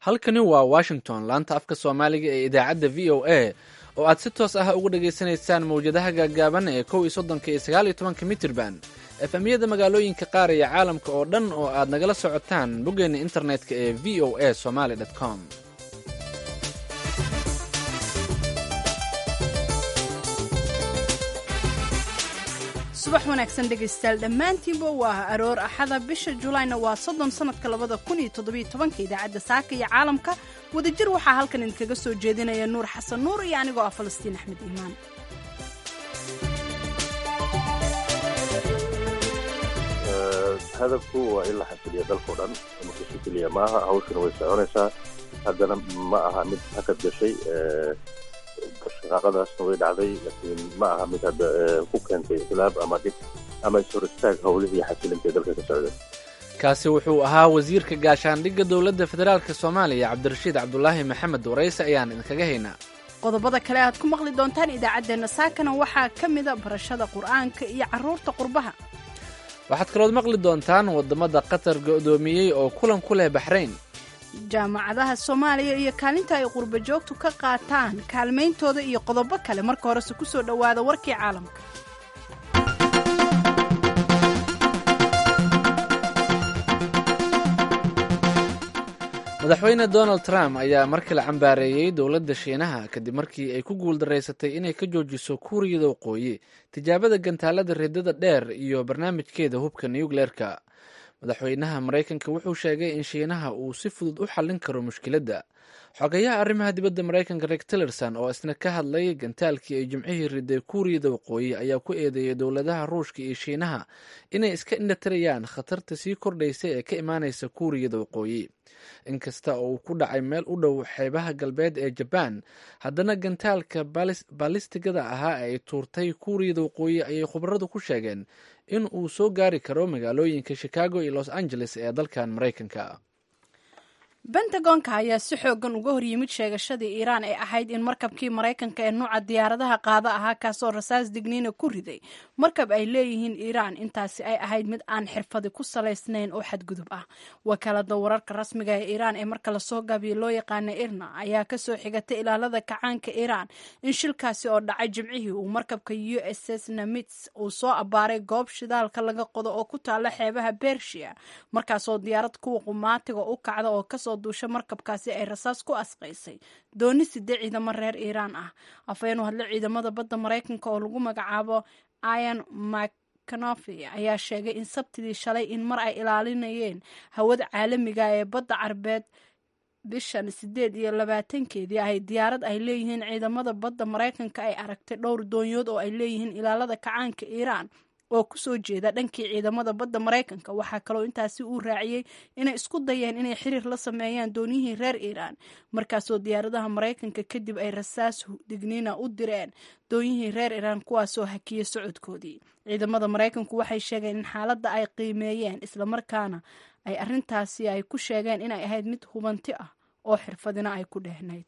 halkani waa washington laanta afka soomaaliga ee idaacadda v o a oo aad si toos ah uga dhagaysanaysaan mawjadaha gaagaaban ee kow iyo soddonka iyo sagaal iyo tobanka mitirban efemyada magaalooyinka qaar iyo caalamka oo dhan oo aad nagala socotaan boggeenna internetka ee v o a somaly com subax wanaagsan dhegaystayaal dhammaantiinba waa aroor axada bisha julaayna waa soddon sannadka labada kun iyo toddobiyo tobanka idaacadda saaka iyo caalamka wadajir waxaa halkan idinkaga soo jeedinaya nuur xasan nuur iyo anigoo ah falastiin axmed iimaan hadafku waa in la xasiliya dalkao dhan makasho keliya maaha hawshuna way soconaysaa haddana ma aha mid hakad gashay shaqaaqadaasna way dhacday laakiin ma aha mid hadda ku keentay khilaaf ama dhib ama ishor istaag howlihii xasilinta dalka ka socda kaasi wuxuu ahaa wasiirka gaashaandhigga dowladda federaalk soomaaliya cabdirashiid cabdulaahi maxamed warayse ayaan idinkaga haynaa qodobada kale aad ku maqli doontaan idaacaddeenna saakana waxaa ka mida barashada qur'aanka iyo carruurta qurbaha waxaad kalood maqli doontaan waddamada qatar go'doomiyey oo kulan ku leh baxrayn jaamacadaha soomaaliya iyo kaalinta ay qurba joogtu ka qaataan kaalmayntooda iyo qodobo kale marka horese ku soo dhowaada warkii caalamka madaxweyne donald trump ayaa mar kale cambaareeyey dowladda shiinaha kadib markii ay ku guuldaraysatay inay ka joojiso kuuriyada waqooyi tijaabada gantaalada reedada dheer iyo barnaamijkeeda hubka nukleerka madaxweynaha maraykanka wuxuu sheegay in shiinaha uu si fudud u xallin karo mushkiladda xogayaha arrimaha dibadda maraykanka reg tillerson oo isna ka hadlay gantaalkii ay jimcihii riday kuuriyada waqooyi ayaa ku eedeeyay dowladaha ruushka iyo shiinaha inay iska indhatirayaan khatarta sii kordhaysa ee ka imaanaysa kuuriyada waqooyi inkasta oo uu ku dhacay meel u dhow xeebaha galbeed ee jabaan haddana gantaalka baalistigada ahaa ay tuurtay kuuriyada waqooyi ayay khubaradu ku sheegeen in uu soo gaari karo magaalooyinka chicago iyo los angeles ee dalkan maraykanka bentagonka ayaa si xoogan uga horyimid sheegashadii iiraan ee ahayd in markabkii maraykanka ee nuuca diyaaradaha qaada ahaa kaasoo rasaas digniina ku riday markab ay leeyihiin iiraan intaasi ay ahayd mid aan xirfadi ku salaysnayn oo xadgudub ah wakaalada wararka rasmiga ee iiraan ee marka lasoo gaabiyo loo yaqaana irna ayaa kasoo xigatay ilaalada kacaanka iiraan in shilkaasi oo dhacay jimcihii uu markabka u s s namits uu soo abaaray goob shidaalka laga qodo oo ku taala xeebaha bershia markaasoo diyaarad kuwa qumaatiga u kacda oo kasoo duusha markabkaasi ay rasaas ku asqaysay dooni sidee ciidamo reer iiraan ah afhayeen u hadle ciidamada badda maraykanka oo lagu magacaabo ian mcnofi ayaa sheegay in sabtidii shalay in mar ay ilaalinayeen hawada caalamiga ee badda carbeed bishan sideed iyo labaatankeedii ahay diyaarad ay leeyihiin ciidamada badda maraykanka ay aragtay dhowr doonyood oo ay leeyihiin ilaalada kacaanka iiraan oo kusoo jeeda dhankii ciidamada badda maraykanka waxaa kaloo intaasi uu raaciyey inay isku dayeen inay xiriir la sameeyaan dooniyihii reer iiraan markaasoo diyaaradaha maraykanka kadib ay rasaas digniina u direen doonyihii reer iiraan kuwaasoo hakiyey socodkoodii ciidamada maraykanku waxay sheegeen in xaaladda ay qiimeeyeen islamarkaana ay arintaasi ay ku sheegeen inay ahayd mid hubanti ah oo xirfadina ay ku dhehnayd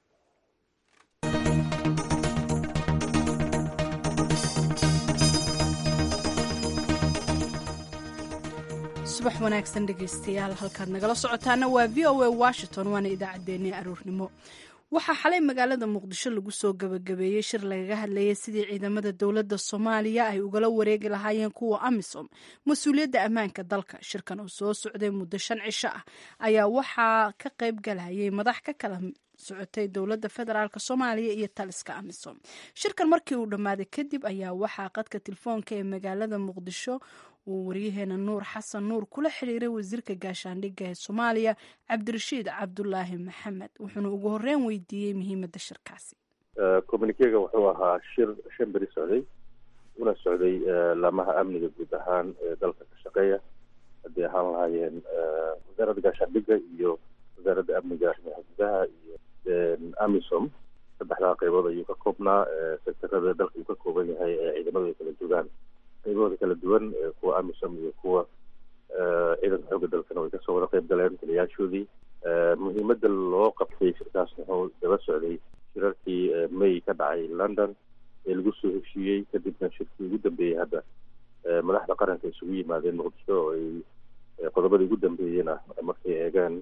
subax wanaagsan dhegaystayaal halkaad nagala socotaana waa v o a washington waana idaacaddeenii aroornimo waxaa xalay magaalada muqdisho lagu soo gabagabeeyey shir lagaga hadlayay sidii ciidamada dowladda soomaaliya ay ugala wareegi lahaayeen kuwa amisom mas-uuliyadda ammaanka dalka shirkan oo soo socday muddo shan cisho ah ayaa waxaa ka qayb galayay madax ka kala socotay dowladda federaalk soomaaliya iyo taliska amisom shirkan markii uu dhammaaday kadib ayaa waxaa qadka telefoonka ee magaalada muqdisho uu waryaheena nuur xasan nuur kula xiriiray wasiirka gaashaandhigga ee soomaaliya cabdirashiid cabdulaahi maxamed wuxuuna ugu horreyn weydiiyey muhiimadda shirkaasi communikega wuxuu ahaa shir shan beri socday una socday laamaha amniga guud ahaan ee dalka ka shaqeeya haddii ahaan lahaayeen wasaaradda gaashaandhigga iyo wasaaradda amniga arrimaha gudaha iyo amisom saddexdaa qaybood ayuu ka koobnaa sektarada dalka uu ka kooban yahay ee ciidamadu ay kala joogaan qaybahooda kala duwan kuwa amisom iyo kuwa ciidanka xoogga dalkana way kasoo wada qayb galeen taliyaashoodii muhiimadda loo qabtay shirkaas wuxuu daba socday shirarkii may ka dhacay london ee lagu soo heshiiyey kadibna shirkii ugu dambeeyey hadda madaxda qaranka isugu yimaadeen muqdisho oo ay qodobadii ugu dambeeyeen ah markay eegeen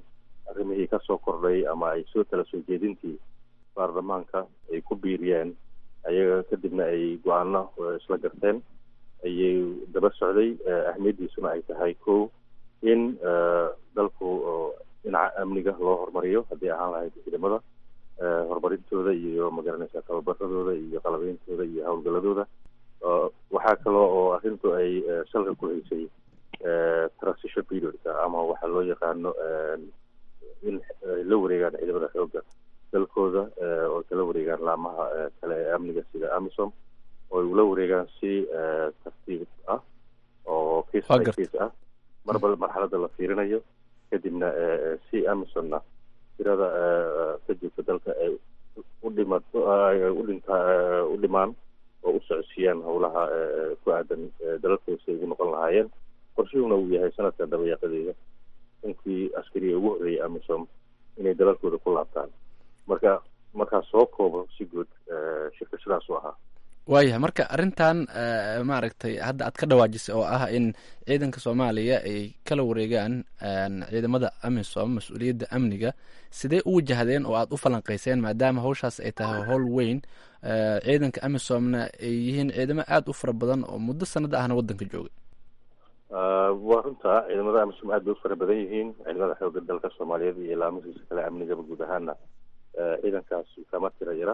arrimihii kasoo kordhay ama ay soo tala soo jeedintii baarlamaanka ay ku biiriyeen ayaga kadibna ay go-aano isla garteen ayay daba socday ahmiyaddiisuna ay tahay ko in dalku dhinaca amniga loo horumariyo haddii ahaan lahayd ciidamada horumarintooda iyo magaranaysa tababaradooda iyo qalabeyntooda iyo howlgaladooda waxaa kaloo oo arrintu ay salka ku haysay transition periodka ama waxaa loo yaqaano in ay la wareegaan ciidamada xoogga dalkooda oo kala wareegaan laamaha kale ee amniga sida amisom oo ay ula wareegaan si tartiib ah oo case by case ah marba marxaladda la fiirinayo kadibna si amisomna tirada ka joogta dalka ay u dhimato u dhintaa u dhimaan oo u socodsiiyaan howlaha ku aadan dalalkooda si ay ugu noqon lahaayeen qorshuhuna uu yahay sanadka dabayaaqadeeda inkii askariga ugu horreeyay amisom inay dalalkooda ku laabtaan marka markaa soo koobo si guud shirka sidaas u ahaa waayahay marka arrintan maaragtay hadda aad ka dhawaajisay oo ah in ciidanka soomaaliya ay kala wareegaan ciidamada amisom mas-uuliyadda amniga sidee u wajahdeen oo aad u falanqayseen maadaama hawshaas ay tahay howl weyn ciidanka amisomna ay yihiin ciidamo aada u fara badan oo muddo sanada ahna waddanka joogay waa runta ciidamada amisom aad bay u fara badan yihiin ciidamada xooga dalka soomaaliyeed iyo ilaamasiisa kale amnigaba guud ahaana ciidankaas kama tira yara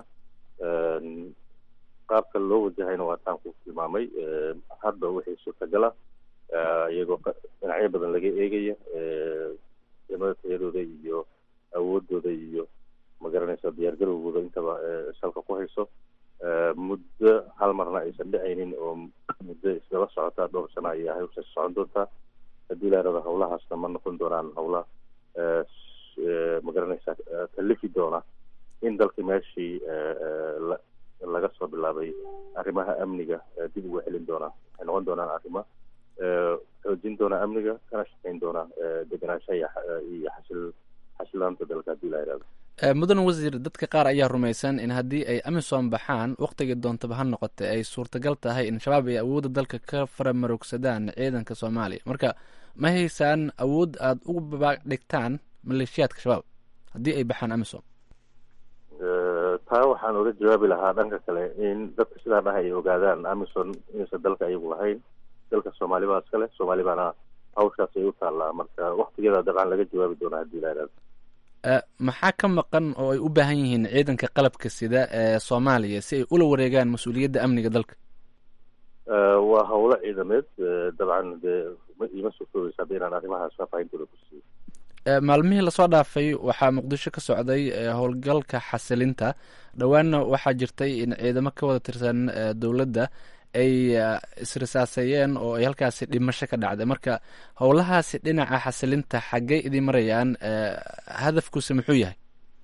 qaabka loo wajahayna waa taan ku tilmaamay hadda wixii suurtagala iyagoo dhinacyo badan laga eegaya ciidamada tayadooda iyo awoodooda iyo magaranaysa diyaargarowgooda intaba salka ku hayso muddo hal marna aysan dhicaynin oo muddo isdaba socotaa dhowr sano ayaa hawshaas socon doontaa haddii laarada hawlahaasna ma noqon doonaan hawla magaranaysa kalifi doona in dalkii meeshii laga soo bilaabay arrimaha amniga dib uga celin doonaa waxay noqon doonaan arrimo xoojin doona amniga kana shaqeyn doona degenaanshaha iyo xasil xasilaanta dalka haddii la yidhahdo mudan wasiir dadka qaar ayaa rumaysan in haddii ay amisom baxaan wakhtigii doontaba ha noqotay ay suurtagal tahay in shabaab ay awoodda dalka ka faramarogsadaan ciidanka soomaaliya marka ma haysaan awood aada ugu babaadhigtaan maleeshiyaadka shabaab haddii ay baxaan amisom taa waxaan oga jawaabi lahaa dhanka kale in dadka sidaa dhaha ay ogaadaan amison inaysan dalka ayagu lahayn dalka soomaali baa iska leh soomaali baana hawshaas ay u taallaa marka waktigeeda dabcan laga jawaabi doona haddii la yidhahdo maxaa ka maqan oo ay u baahan yihiin ciidanka qalabka sida ee soomaaliya si ay ula wareegaan mas-uuliyadda amniga dalka waa howlo ciidameed dabcan dee ima suurtoobeysa hadda inaan arrimahaas faahfaahintooda ku siiyo maalmihii lasoo dhaafay waxaa muqdisho ka socday howlgalka xasilinta dhowaanna waxaa jirtay in ciidamo ka wada tirsan dowladda ay isrisaaseeyeen oo ay halkaasi dhimasho ka dhacday marka howlahaasi dhinaca xasilinta xaggey idin marayaan hadafkuuse muxuu yahay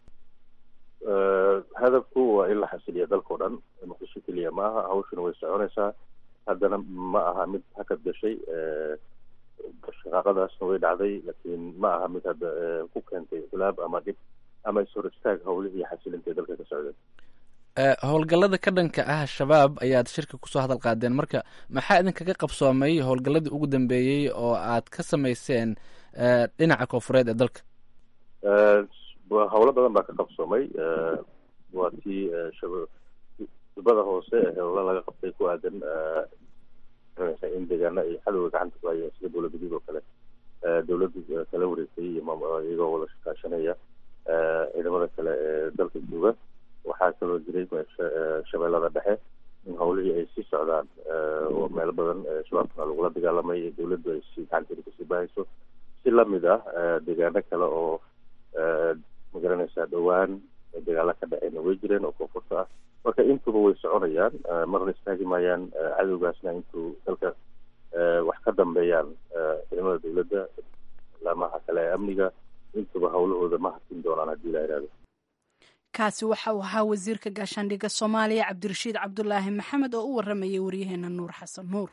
hadafku waa in la xasiliya dalkao dhan muqdisho keliya ma aha hawshuna way soconaysaa haddana ma aha mid hakad gashay shaqaaqadaasna way dhacday laakiin ma aha mid hadda ku keentay khilaab ama dhib ama ishor istaag howlihii xasilinta ee dalka ka socdeen howlgallada ka dhanka ah shabaab ayaad shirka kusoo hadal qaadeen marka maxaa idinkaga qabsoomay howlgalladii ugu dambeeyey oo aad ka samayseen dhinaca koonfureed ee dalka howlo badan baa ka qabsoomay waa tii dubada hoose ee howlo laga qabtay ku aadan in deegaana ay xadowga gacanta ku hayeen sida dowladguduud oo kale dowladda kala wareegtay iyagoo wada shakaashanaya ciidamada kale ee dalka jooga waxaa kaloo jiray shabeellada dhexe in howlihii ay sii socdaan oo meelo badan shabaabkana lagula dagaalamay dowladdu ay si gacanteeda kasii bahayso si lamid ah deegaano kale oo magaranaysaa dhowaan dagaalo ka dhaceyna way jireen oo koonfurta ah marka intuba way soconayaan marna istaagi maayaan cadowgaasna intuu dalka wax ka dambeeyaan ciidamada dowladda laamaha kale ee amniga intuba howlahooda ma hatin doonaan haddii la yidhahdo kaasi waxa uu ahaa wasiirka gaashaandhigga soomaaliya cabdirashiid cabdulaahi maxamed oo u waramayay waryaheena nuur xasan nuur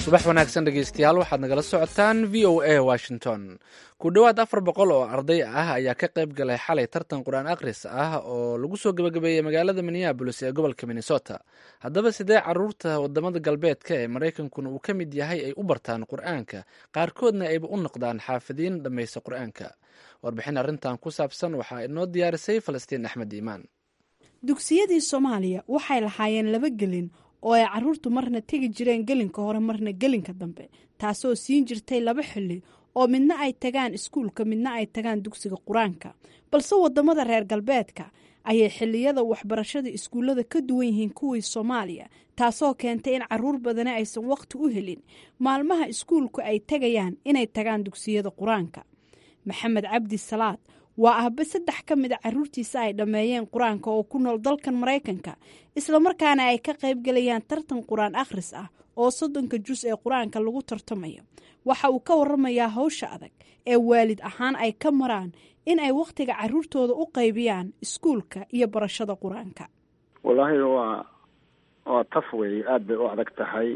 subax wanaagsan dhegeystayaal waxaad nagala socotaan v o a washington ku dhowaad afar boqol oo arday ah ayaa ka qayb galay xalay tartan qur-aan akhris ah oo lagu soo gebagabeeyey magaalada minneabolis ee gobolka minnesota haddaba sidee caruurta wadamada galbeedka ee maraykankuna uu ka mid yahay ay u bartaan qur-aanka qaarkoodna ayba u noqdaan xaafidiin dhammaysta qur-aanka warbixin arrintan ku saabsan waxaa inoo diyaarisay falastiin axmed iimaan dugsiyadii soomaaliya waxay lahaayeen laba gelin oo ay caruurtu marna tegi jireen gelinka hore marna gelinka dambe taasoo siin jirtay laba xilli oo midna ay tagaan iskuulka midna ay tagaan dugsiga qur-aanka balse wadamada reer galbeedka ayay xiliyada waxbarashada iskuullada ka duwan yihiin kuwii soomaaliya taasoo keentay in caruur badani aysan waqti u helin maalmaha iskuulku ay tegayaan inay tagaan dugsiyada qur-aanka maxamed cabdi salaad waa ahba saddex ka mid a caruurtiisa ay dhammeeyeen qur-aanka oo ku nool dalkan maraykanka islamarkaana ay ka qayb galayaan tartan qur-aan akhris ah oo soddonka jus ee qur-aanka lagu tartamayo waxa uu ka waramayaa hawsha adag ee waalid ahaan ay ka maraan in ay wakhtiga caruurtooda u qaybiyaan iskuulka iyo barashada qur-aanka wallaahi waa waa taf wey aada bay u adag tahay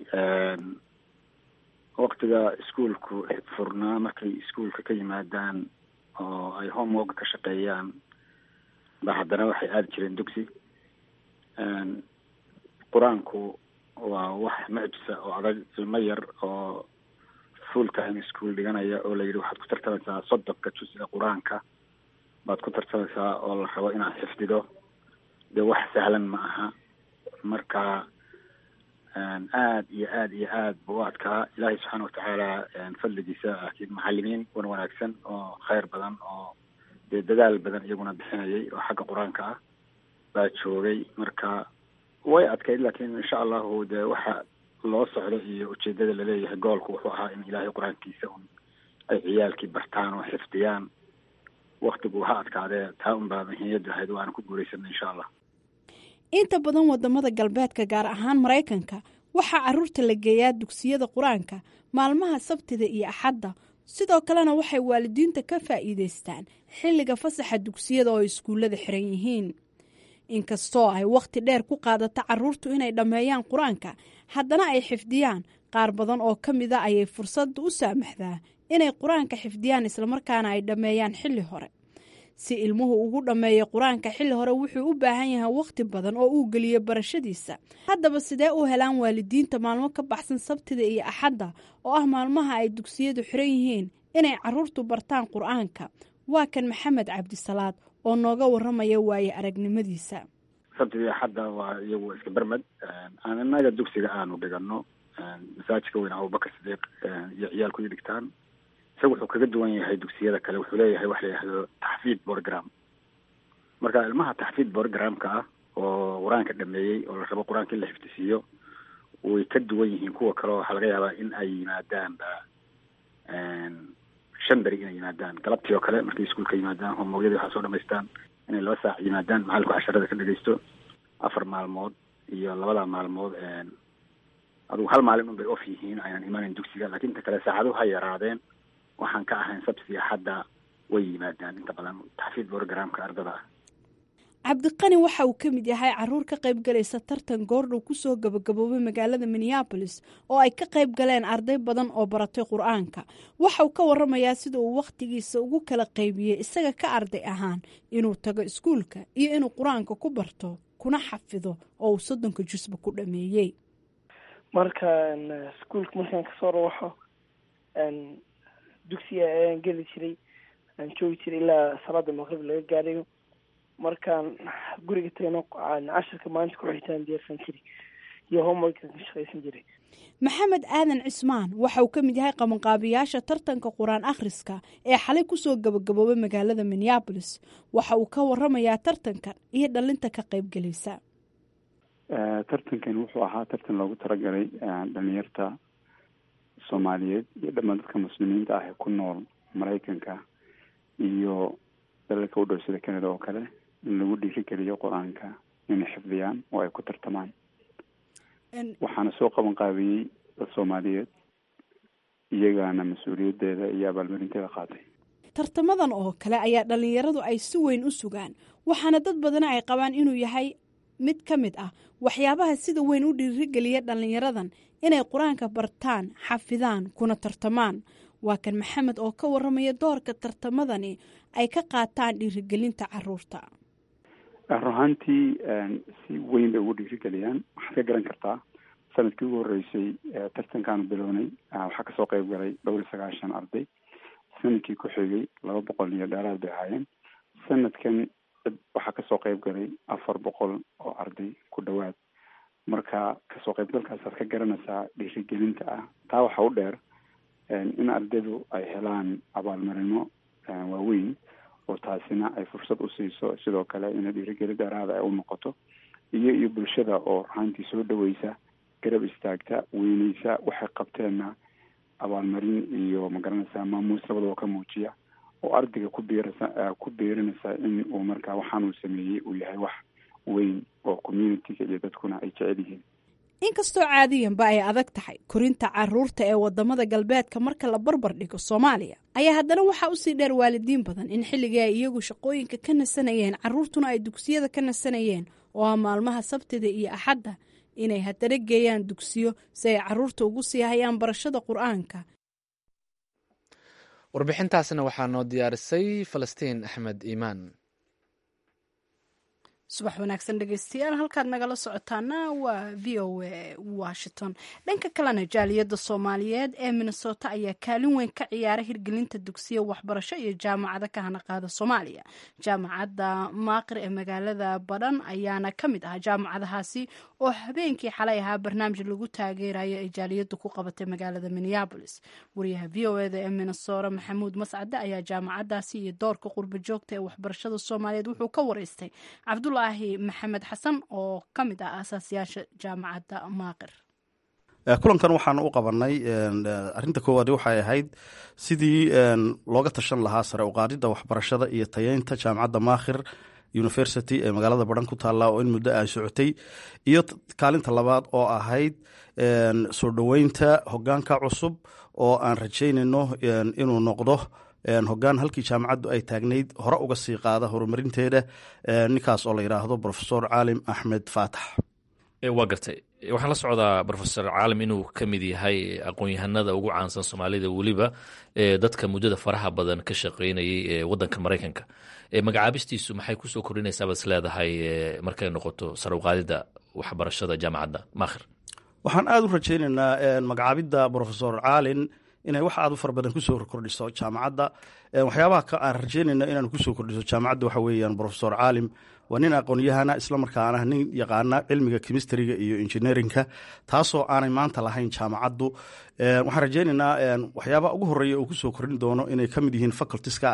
waktiga iskuulku furnaa markay iskuulka ka yimaadaan oo ay homework ka shaqeeyaan ba haddana waxay aadi jireen dugsi qur-aanku waa wax mucjisa oo adag ilmo yar oo full time school dhiganaya oo la yidhi waxaad ku tartamaysaa soddonka jus ee qur-aanka baad ku tartamaysaa oo la rabo inaad xifdido dee wax sahlan ma aha marka aada iyo aada iyo aad bu u adkaa ilaahay subxaana watacaala fadligiisa laakiin macalimiin wan wanaagsan oo kheyr badan oo dee dadaal badan iyaguna bixinayay oo xagga qur-aanka ah baa joogay marka way adkayd laakiin insha allahu dee waxa loo socdo iyo ujeedada laleeyahay goolku wuxuu ahaa in ilaahay qur-aankiisa un ay ciyaalkii bartaan oo xifdiyaan waktigu ha adkaadee taa un baa muhiimiyaddu ahayd waana ku guuraysanay insha allah inta badan wadamada galbeedka gaar ahaan maraykanka waxaa caruurta la geeyaa dugsiyada qur-aanka maalmaha sabtida iyo axadda sidoo kalena waxay waalidiinta ka faa'iidaystaan xilliga fasaxa dugsiyada oo iskuullada xiran yihiin inkastoo ay wakhti dheer ku qaadato caruurtu inay dhammeeyaan qur-aanka haddana ay xifdiyaan qaar badan oo ka mida ayay fursadda u saamaxdaa inay qur-aanka xifdiyaan islamarkaana ay dhammeeyaan xilli hore si ilmuhu ugu dhammeeyo qur-aanka xilli hore wuxuu u baahan yahay wakhti badan oo uu geliyo barashadiisa haddaba sidee u helaan waalidiinta maalmo ka baxsan sabtida iyo axadda oo ah maalmaha ay dugsiyadu xiran yihiin inay caruurtu bartaan qur-aanka waa kan maxamed cabdisalaad oo nooga waramaya waaye aragnimadiisa sabtida iyo axadda waa iyagu iska bermed aan inaga dugsiga aanu dhigano masaajidka weyn abubakar sidiiq iyo ciyaalku i dhigtaan isaga wuxuu kaga duwan yahay dugsiyada kale wuxuu leeyahay wax la yihahdo taxfiid program marka ilmaha taxfiid programka ah oo qur-aanka dhameeyey oo la rabo qur-aanka in la xifdisiiyo way ka duwan yihiin kuwa kale oo waxaa laga yaabaa in ay yimaadaan ba shan beri inay yimaadaan galabtii oo kale markay iskuulka yimaadaan homogyadii waxaa soo dhamaystaan inay laba saac yimaadaan macalinku casharada ka dhegeysto afar maalmood iyo labada maalmood adugu hal maalin un bay off yihiin aynan imaanin dugsiga lakin inta kale saacaduhu ha yaraadeen waxaan ka ahayn sabti hadda way yimaadaan inta badan taxfiid programka ardada ah cabdiqani waxa uu ka mid yahay caruur ka qayb galaysa tartan goordhow kusoo gabagaboobay magaalada minneabolis oo ay ka qayb galeen arday badan oo baratay qur-aanka waxa uu ka waramayaa sida uu wakhtigiisa ugu kala qaybiyey isaga ka arday ahaan inuu tago iskuulka iyo inuu qur-aanka ku barto kuna xafido oo uu soddonka jusba ku dhameeyey markaan iskuulka markaan kasoo rawaxo dugsiga ayaan geli jiray aan joogi jiray ilaa salaada maqrib laga gaadhayo markaan guriga tagno cashirka maalinta ku xitaan diyaarsan jiray iyo homeworka ka shaqaysan jiray maxamed aadan cismaan waxa uu ka mid yahay qabanqaabiyaasha tartanka qur-aan akhriska ee xalay kusoo gabagaboobay magaalada minneabolis waxa uu ka waramayaa tartankan iyo dhalinta ka qaybgelaysa tartankan wuxuu ahaa tartan loogu talagalay dhalinyarta soomaaliyeed iyo dhammaan dadka muslimiinta ah ee ku nool maraykanka iyo dalalka u dhow sida canada oo kale in lagu dhiirigeliyo qur-aanka inay xifdiyaan oo ay ku tartamaan waxaana soo qaban qaabiyey dad soomaaliyeed iyagaana mas-uuliyaddeeda iyo abaalmarinteeda qaatay tartamadan oo kale ayaa dhallinyaradu ay si weyn u sugaan waxaana dad badana ay qabaan inuu yahay mid ka mid ah waxyaabaha sida weyn u dhiirigeliya dhallinyaradan inay qur-aanka bartaan xafidaan kuna tartamaan waa kan maxamed oo ka waramaya doorka tartamadani ay ka qaataan dhiirigelinta caruurta run ahaantii si weyn bay ugu dhiirigeliyaan waxaad ka garan kartaa sanadkii ugu horreysay tartankaanu bilownay waxaa kasoo qeyb galay dhowr iyo sagaashan arday sanadkii ku xigay laba boqol iyo dheeraad bay ahaayeen sanadkan waxaa kasoo qeyb galay afar boqol oo arday ku dhowaad marka kasoo qeybgalkaasaad ka garanaysaa dhiirigelinta ah taa waxaa u dheer in ardaydu ay helaan abaalmarino waaweyn oo taasina ay fursad u siiso sidoo kale ina dhiirigelin dheeraada ay u noqoto iyo iyo bulshada oo ruxaantii soo dhaweysa garab istaagta weyneysa waxay qabteenna abaalmarin iyo magaranaysaa maamuus labadaba ka muujiya oo ardayga ku biirasa ku biirinaysa in uu markaa waxaan uu sameeyey uu yahay wax weyn oo communitiga iyo dadkuna ay jecel yihiin inkastoo caadiyanba ay adag tahay korinta caruurta ee wadamada galbeedka marka la barbar dhigo soomaaliya ayaa haddana waxaa usii dheer waalidiin badan in xilligii ay iyagu shaqooyinka ka nasanayeen caruurtuna ay dugsiyada ka nasanayeen oo ah maalmaha sabtida iyo axadda inay haddana geeyaan dugsiyo si ay caruurta ugu sii hayaan barashada qur-aanka warbixintaasna waxaa noo diyaarisay falastiin axmed iimaan subax wanaagsan dhegeystayaal halkaad nagala socotaana waa v o a washington dhanka kalena jaaliyadda soomaaliyeed ee minnesota ayaa kaalin weyn ka ciyaara hirgelinta dugsiya waxbarasho iyo jaamacado ka hana qaada soomaaliya jaamacadda maaqir ee magaalada badhan ayaana ka mid ah jaamacadahaasi oo habeenkii xalay ahaa barnaamij lagu taageerayo ay jaaliyaddu ku qabatay magaalada minneabolis wariyaha v o eda ee minnesota maxamuud mascade ayaa jaamacadaasi iyo doorka qurba joogta ee waxbarashada soomaaliyeed wuxuu ka wareystay cabdula maxamed xasan oo ka mid ah aasaasyaasha jaamacadda maaqir kulankan waxaan u qabanay arinta koowaad waxay ahayd sidii looga tashan lahaa sare uqaadida waxbarashada iyo tayeynta jaamacadda maakhir university ee magaalada baran ku taalla oo in muddo ay socotay iyo kaalinta labaad oo ahayd soo dhoweynta hogaanka cusub oo aan rajaynayno inuu noqdo hogaan halkii jaamacaddu ay taagnayd hore uga sii qaada horumarinteeda ninkaas oo la yidhaahdo rofesor caalim axmed faatax waa gartay waxaan la socdaa rofesor caalim inuu ka mid yahay aqoon-yahanada ugu caansan soomaalida weliba dadka muddada faraha badan ka shaqeynayay ee wadanka maraykanka magacaabistiisu maxay kusoo kordhinaysaa baad is leedahay markay noqoto sare uqaadida waxbarashada jaamacadda maakhir waxaan aada u rajaynaynaa magacaabidda rofesor caalin inay wax aad u fara badan kusoo kordhiso jaamacadda waxyaabaha aan rajeynayno inaan kusoo kordhiso jaamacadda waxa weeyaan rofesor caalim waa nin aqoon-yahana islamarkaana nin yaqaana cilmiga chemistriga iyo engineerinka taasoo aanay maanta lahayn jaamacaddu waxaan rajeynaynaa waxyaabaha ugu horeeya uu kusoo kordhin doono inay ka mid yihiin facultiska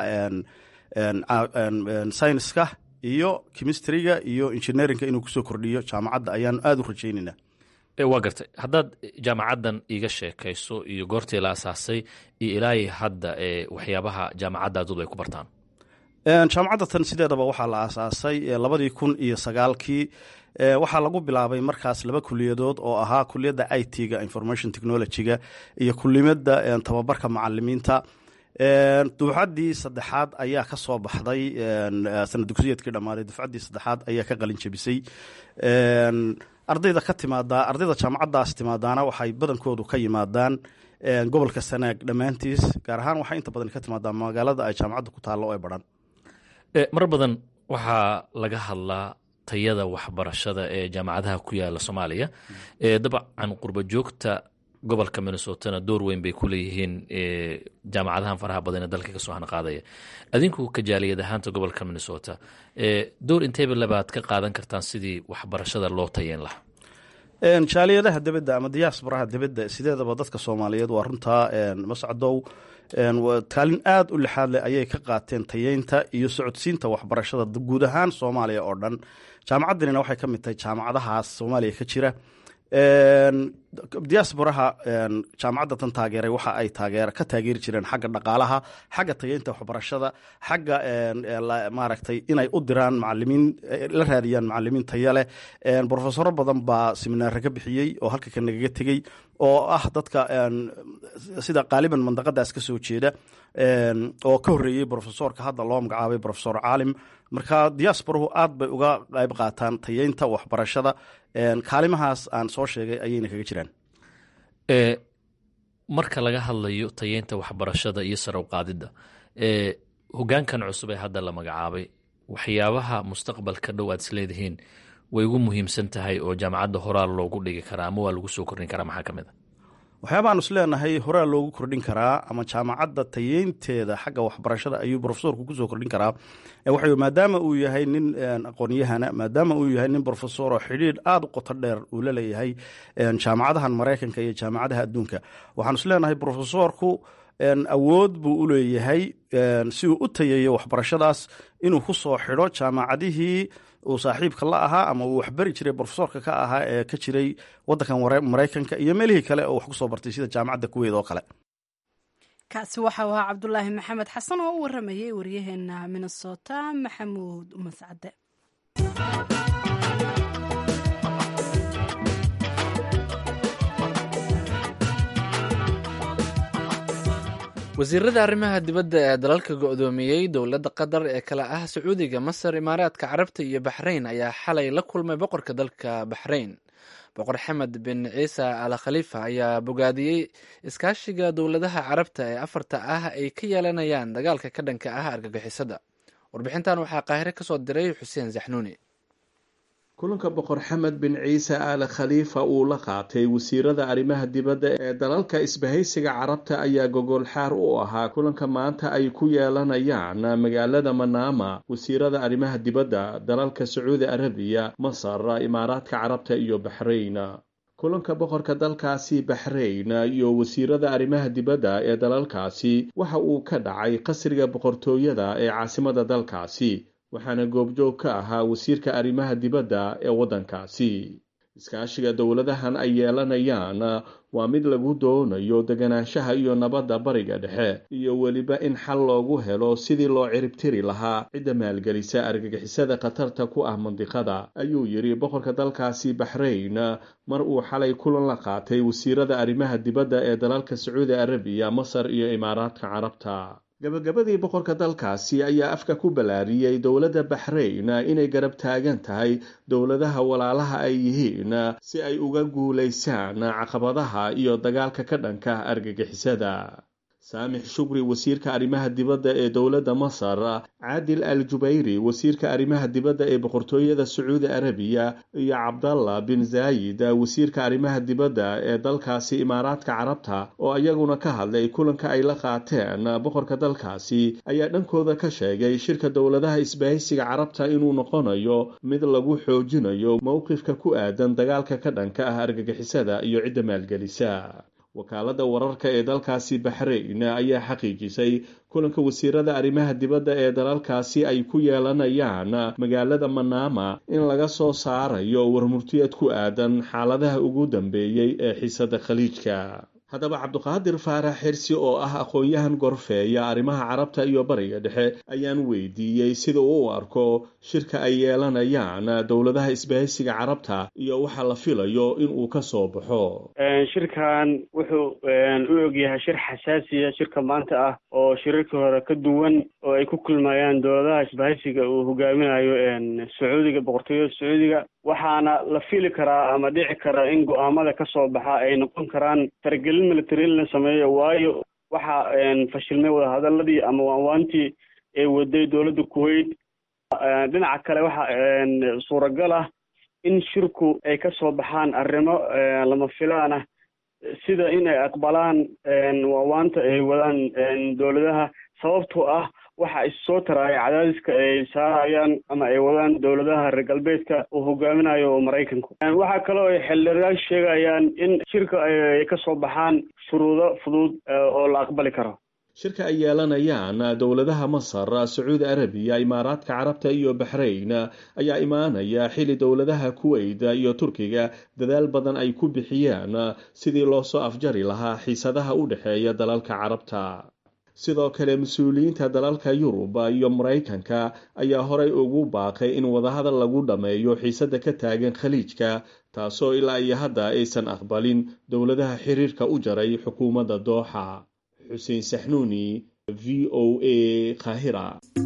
scienska iyo chemistriga iyo engineerinka inuu kusoo kordhiyo jaamacadda ayaan aada u rajeynaynaa waa gartay haddaad jaamacaddan iga sheekayso iyo goortii la asaasay iyo ilaahi hadda waxyaabaha jaamacaddaadoodu ay ku bartaan jaamacadda tan sideedaba waxaa la aasaasay labadii kun iyo sagaalkii waxaa lagu bilaabay markaas laba kuliyadood oo ahaa kuliyadda i t-ga information technology-ga iyo kulimada tababarka macalimiinta dufcaddii saddexaad ayaa ka soo baxday sanad dugsiyeedkii dhammaaday dufcaddii saddexaad ayaa ka qalin jebisay ardayda ka timaada ardayda jaamacaddaas timaadaana waxay badankoodu ka yimaadaan gobolka sanaag dhammaantiis gaar ahaan waxay inta badan ka timaadaa magaalada ay jaamacadda ku taallo ee baran mar badan waxaa laga hadlaa tayada waxbarashada ee jaamacadaha ku yaala soomaaliya dabcan qurba joogta gobolka minnesotana door weyn bay ku leeyihiin jaamacadahan faraha badan ee dalka kasoo hanaqaadaya adinku kajaaliyad ahaanta gobolka minnesota door inteeba labaad ka qaadan kartaan sidii waxbarashada loo tayeyn lahaa jaaliyadaha debedda ama diyaasbaraha debedda sideedaba dadka soomaaliyeed waa runtaa mascadow kaalin aada u lixaad leh ayay ka qaateen tayeynta iyo socodsiinta waxbarashada guud ahaan soomaaliya oo dhan jaamacaddanina waxay ka mid tahay jaamacadahaas soomaaliya ka jira diasporaha jaamacadda tan taageeray waxa ay taageer ka taageeri jireen xagga dhaqaalaha xagga tageynta waxbarashada xagga maaragtay inay u diraan macalimiin la raadiyaan macalimiin taya leh brofesoro badan baa seminaare ka bixiyey oo halka ka nagaga tegey oo ah dadka sida qaaliban mandaqadaas ka soo jeeda oo ka horreeyey brofesorka hadda loo magacaabay brofesor caalim marka diasporahu aad bay uga qayb qaataan tayeynta waxbarashada kaalimahaas aan soo sheegay ayayna kaga jiraan marka laga hadlayo tayeynta waxbarashada iyo sare uqaadidda hogaankan cusub ee hadda la magacaabay waxyaabaha mustaqbalka dhow aad isleedihiin way ugu muhiimsan tahay oo jaamacadda horaa loogu dhigi karaa ama waa lagu soo kordhin karaa maxaa ka mid a waxyaabaaan is leenahay horaa loogu kordhin karaa ama jaamacadda tayeynteeda xagga waxbarashada ayuu brofesorku kusoo kordhin karaa waxa maadaama uu yahay nin aqoonyahana maadaama uu yahay nin brofesor oo xidhiidh aada u qoto dheer uu la leeyahay jaamacadahan maraykanka iyo jaamacadaha adduunka waxaan is leenahay brofesorku awood buu u leeyahay si uu u tayeeyo waxbarashadaas inuu ku soo xidho jaamacadihii uu saaxiibka la ahaa ama uu waxbari jiray brofesorka ka ahaa ee ka jiray wadankan maraykanka iyo meelihii kale oo wax ku soo bartay sida jaamacadda kuweyd oo kale kaasi waxa u ahaa cabdulaahi maxamed xasan oo u waramayay waryaheena minnesota maxamuud mascade wasiirada arrimaha dibadda ee dalalka go-doomiyey dowladda qatar ee kale ah sacuudiga masar imaaraadka carabta iyo baxrayn ayaa xalay la kulmay boqorka dalka baxrayn boqor xamed bin ciise al khaliifa ayaa bogaadiyey iskaashiga dowladaha carabta ee afarta ah ay ka yeelanayaan dagaalka ka dhanka ah argagixisada warbixintan waxaa qaahire kasoo diray xuseen zaxnuuni kulanka boqor xamed bin ciise aal khaliifa uu la qaatay wasiirada arrimaha dibadda ee dalalka isbahaysiga carabta ayaa gogol xaar u ahaa kulanka maanta ay ku yeelanayaan magaalada manaama wasiirada arrimaha dibadda dalalka sacuudi arabiya masar imaaraadka carabta iyo baxrayn kulanka boqorka dalkaasi baxrayn iyo wasiirada arrimaha dibadda ee dalalkaasi waxa uu ka dhacay qasriga boqortooyada ee caasimada dalkaasi waxaana goobjoog ka ahaa wasiirka arrimaha dibadda ee waddankaasi iskaashiga dowladahan ay yeelanayaan waa mid lagu doonayo deganaanshaha iyo nabadda bariga dhexe iyo weliba in xal loogu helo sidii loo ciribtiri lahaa cidda maalgelisa argagixisada khatarta ku ah mandiqada ayuu yidhi boqorka dalkaasi baxrayn mar uu xalay kulan la qaatay wasiirada arrimaha dibadda ee dalalka sacuudi arabiya masar iyo imaaraadka carabta gabagabadii boqorka dalkaasi ayaa afka ku ballaariyey dowladda baxrayn inay garab taagan tahay dowladaha walaalaha ay yihiin si ay uga guulaysaan caqabadaha iyo dagaalka ka dhanka argagixisada saamix shukri wasiirka arrimaha dibadda ee dowladda masar caadil al jubayri wasiirka arrimaha dibadda ee boqortooyada sacuudi arabiya iyo cabdalla bin zaayid wasiirka arrimaha dibadda ee dalkaasi imaaraadka carabta oo iyaguna ka hadlay kulanka ay la qaateen boqorka dalkaasi ayaa dhankooda ka sheegay shirka dowladaha isbahaysiga carabta inuu noqonayo mid lagu xoojinayo mowqifka ku aadan dagaalka ka dhanka ah argagixisada iyo cidda maalgelisa wakaaladda wararka ee dalkaasi baxrayn ayaa xaqiijisay kulanka wasiirada arrimaha dibadda ee dalalkaasi ay ku yeelanayaan magaalada manaama in laga soo saarayo warmurtiyad ku aadan xaaladaha ugu dambeeyey ee xiisada khaliijka haddaba cabduqaadir faarax xirsi oo ah aqoon-yahan gorfeeya arrimaha carabta iyo bariga dhexe ayaan weydiiyey sida uu u arko shirka ay yeelanayaan dowladaha isbahaysiga carabta iyo waxa la filayo in uu ka soo baxo shirkan wuxuu u ogyahay shir xasaasiya shirka maanta ah oo shirarkii hore ka duwan oo ay ku kulmayaan dowladaha isbahaysiga uu hogaaminayo sacuudiga boqortooyada sacuudiga waxaana la fili karaa ama dhici karaa in go-aamada ka soo baxa ay noqon karaan faragelin military in la sameeyo waayo waxaa fashilmay wadahadaladii ama waanwaantii ee waday dowladda kuwait dhinaca kale waxa suuragal ah in shirku ay ka soo baxaan arrimo lama filaan ah sida in ay aqbalaan waawaanta ay wadaan dowladaha sababtoo ah waxa issoo taraaya cadaadiska ay saarayaan ama ay wadaan dowladaha reer galbeedka uu hogaaminayo maraykanku waxaa kaloo ay xildhibayaal sheegayaan in shirka ay ka soo baxaan shuruudo fudud oo la aqbali karo shirka ay yeelanayaan dowladaha masar sacuudi arabiya imaaraadka carabta iyo baxrayn ayaa imaanaya xili dowladaha kuweyt iyo turkiga dadaal badan ay ku bixiyaan sidii loo soo afjari lahaa xiisadaha u dhexeeya dalalka carabta sidoo kale mas-uuliyiinta dalalka yurub iyo maraykanka ayaa horey ugu baaqay in wadahadal lagu dhammeeyo xiisada ka taagan khaliijka taasoo ilaa iyo hadda aysan aqbalin dowladaha xiriirka u jaray xukuumadda dooxa xuseen saxnuuni v o a kahira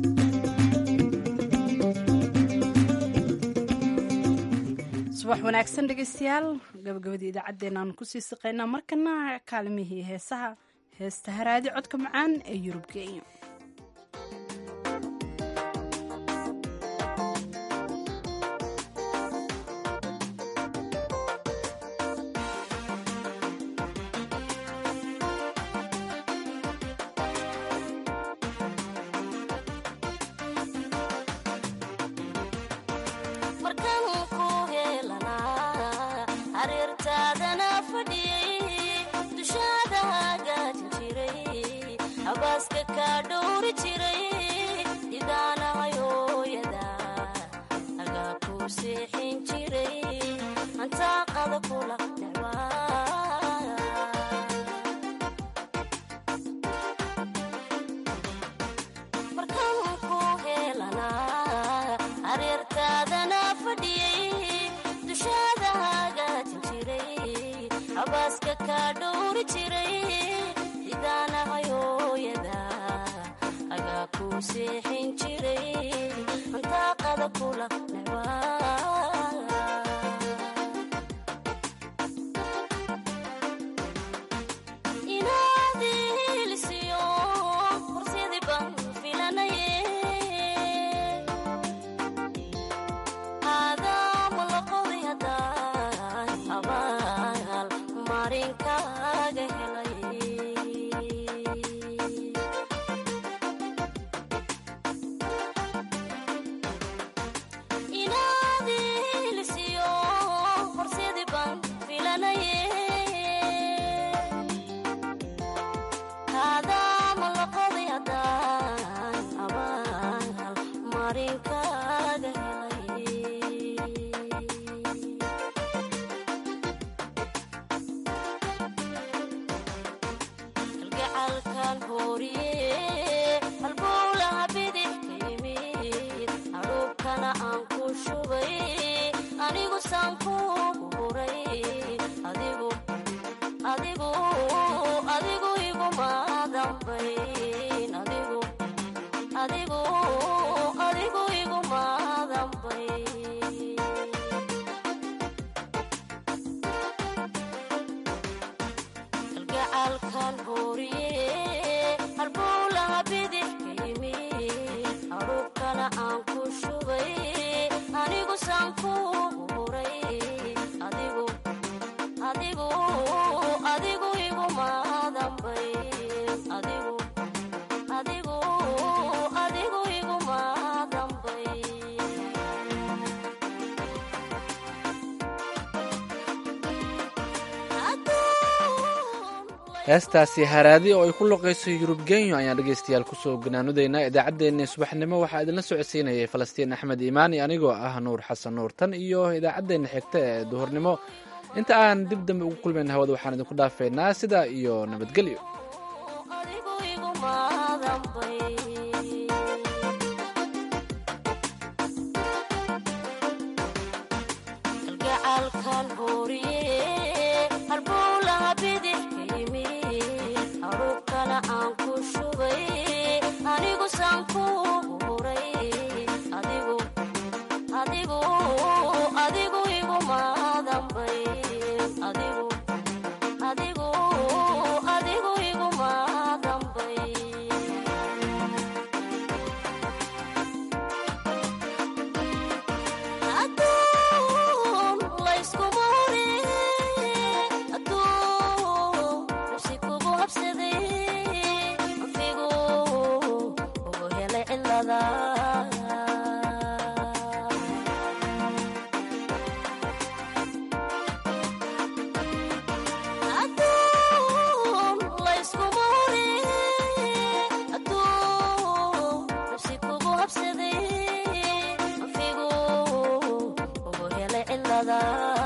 subax wanaagsan dhegeystayaal gabagabadii idaacaddeenna aanu kusii siqaynaa markana kaalimihii heesaha heesta haraadi codka macaan ee yurub kenya heestaasi haraadi oo ay ku loqayso yurub genyo ayaan dhegaystayaal kusoo ganaanudaynaa idaacaddeenna subaxnimo waxaa idinla socodsiinayay falastiin axmed iimaani anigoo ah nuur xasan nuur tan iyo idaacaddeenna xigta ee duhurnimo inta aan dib dambe ugu kulmayn hawada waxaan idinku dhaafeynaa sidaa iyo nabadgelyo talada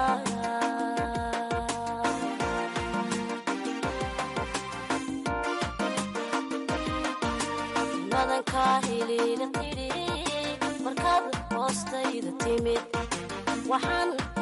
madankaa hiliila tidhi markaad hoostayda timid waxaan